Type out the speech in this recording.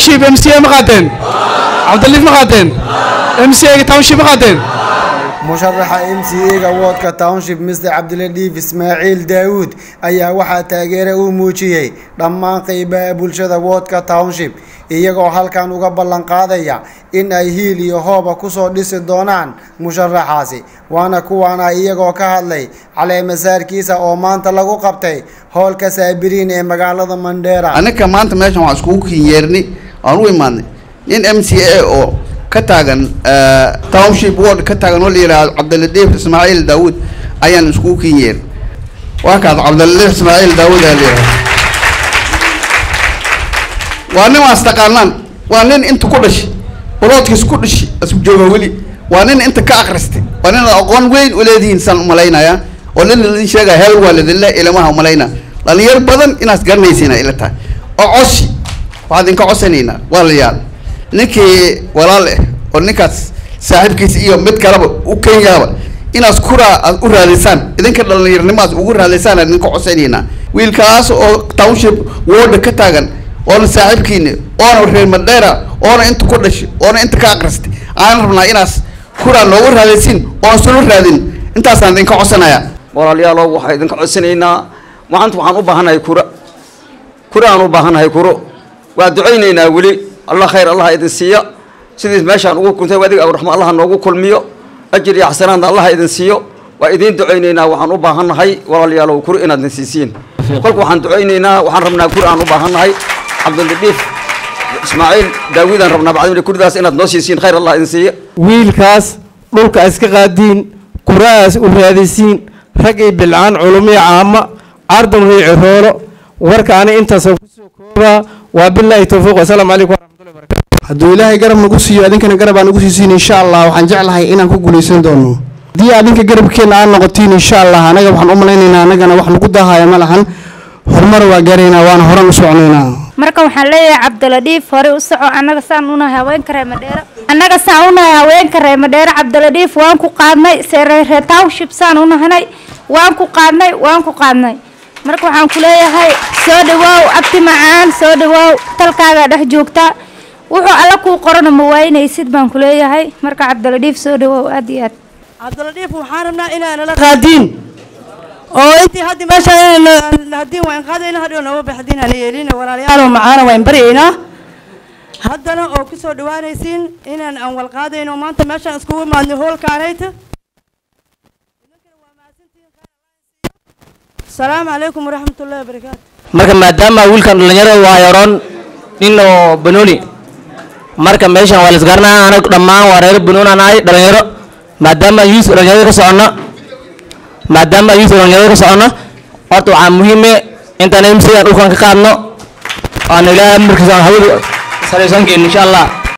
township m c a ma qaateen cabdiliif ma qaateen m c a township ma qaateen musharaxa m c a-ga woodka township mr cabdiladiif ismaaciil daawuud ayaa waxaa taageere uu muujiyey dhammaan qeybaha bulshada woodka township iyagoo halkan uga ballan qaadaya in ay hiil iyo hooba kusoo dhisi doonaan musharaxaasi waana kuwaana iyagoo ka hadlay caleemasaarkiisa oo maanta lagu qabtay hoolka saabiriin ee magaalada mandheera anaka maanta meeshan waxaan iskugu kinyeernay aan u imaadnay nin m c a oo ka taagan township ward ka taagan oo la yidhaahdo cabdiladiif ismaaciil daawuud ayaan iskugu kinyeer waa kaas cabdiladiif ismaaciil daawuud aa la yidhahdo waa nin waas taqaanaan waa nin inta ku dhashay waloodkiis ku dhashi isku jooga weli waa nin inta ka akhristay waa nin aqoon weyn u leedihiin saan umalaynaya oo nin ladin sheegaya heel waa ladinle ilamaha umalayna dhalinyar badan inaad garanaysiina ila tahay oo cosi waxaad idinka cosanaynaa waa la yaal ninkii walaal eh oo ninkaas saaxiibkiisa iyo mid kaleba u kenyaaba inaas kuraa aad u raadaysaan idinka dhalinyarnimaas ugu raadaysaan aan idinka cosanaynaa wiilkaas oo township warda ka taagan oona saaxiibkiina oona reer madheera oona inta ku dhashay oona inta ka akristay aan rabnaa inaas kuraa noogu raadaysiin oon sula raadin intaasaan idinka cosanaya walaalayaalow waxaan idinka codsanaynaa maanta waxaan u baahannahay kura kura aan u baahannahay kuro waa ducaynaynaa weli allah khayr allah idin siiya sidii meeshaan ugu kuntay adiga awraxma allah noogu kulmiyo ajir iyo xasanaadna allah idin siiyo waa idiin ducaynaynaa waxaan u baahannahay walaalayaalow kuro inaad idin siisiin kolka waxaan ducaynaynaa waxaan rabnaa kuri aan u baahannahay cabdiladiif ismaaciil daawidaan rabnaa bacdimina kuridaas inaad noo siisiin khayr allah idin siiya wiilkaas dhulka iska qaadiin kuraas u raadisiin rag iyo bilcaan culumiyo caama cardan iyo ciroolo warka ani intaasoo kusoo koobaa waa bilaahi towfiiq wasalaamu calaykum waraxmatullahi barakatu hadduu ilaahay garab nagu siiyo adinkana garab aan nagu siisiin insha allah waxaan jeclahay inaan ku guulaysan doono haddii adinka garabkeenna aan noqotiin insha allah anaga waxaan u malaynaynaa anagana wax nagu dahaya ma lahan horumar waa gaaraynaa waana horan u soconaynaa marka waxaan leeyahay cabdiladiif hore u soco annaga saan unahay haweenka reer madheero annaga saan unahay haweenka reer madheero cabdiladiif waan ku qaadnay seereer township saan unahanay waan ku qaadnay waan ku qaadnay marka waxaan ku leeyahay soo dhawaaw abti macaan soo dhawaaw talkaagaa dhex joogtaa wuxuu alla kuu qorana ma waynaysid baan ku leeyahay marka cabdiladiif soo dhawaaw aad iyo aad cabdiladiif waxaan rabnaa inaanala qaadiin oo intii haddi meesha haddii waan qaadayna hadhow nama baxdiin aan yeelina walaalayaal macaana waan baryaynaa haddana oo ku soo dhawaanaysiin inaan aan wal qaadayno maanta meeshaan iskugu imaadnay hoolkaanayta asalaamu calaykum waraxmatullahi wabarakaatu marka maadaama wiilkan dhalinyarada waa yaroon nin oo banooni marka meeshan waa laisgaranaa anagu dhammaan waa reer banoon aan ahay dhalinyaro maadaama yuus dhalinyarada ka soconna maadaama yuus dhalinyarada ka soconna horta waxaa muhiime intaan mc aan dhulkan ka qaadno aan ilaahay markiisa aan hawada salaysan keenno insha allah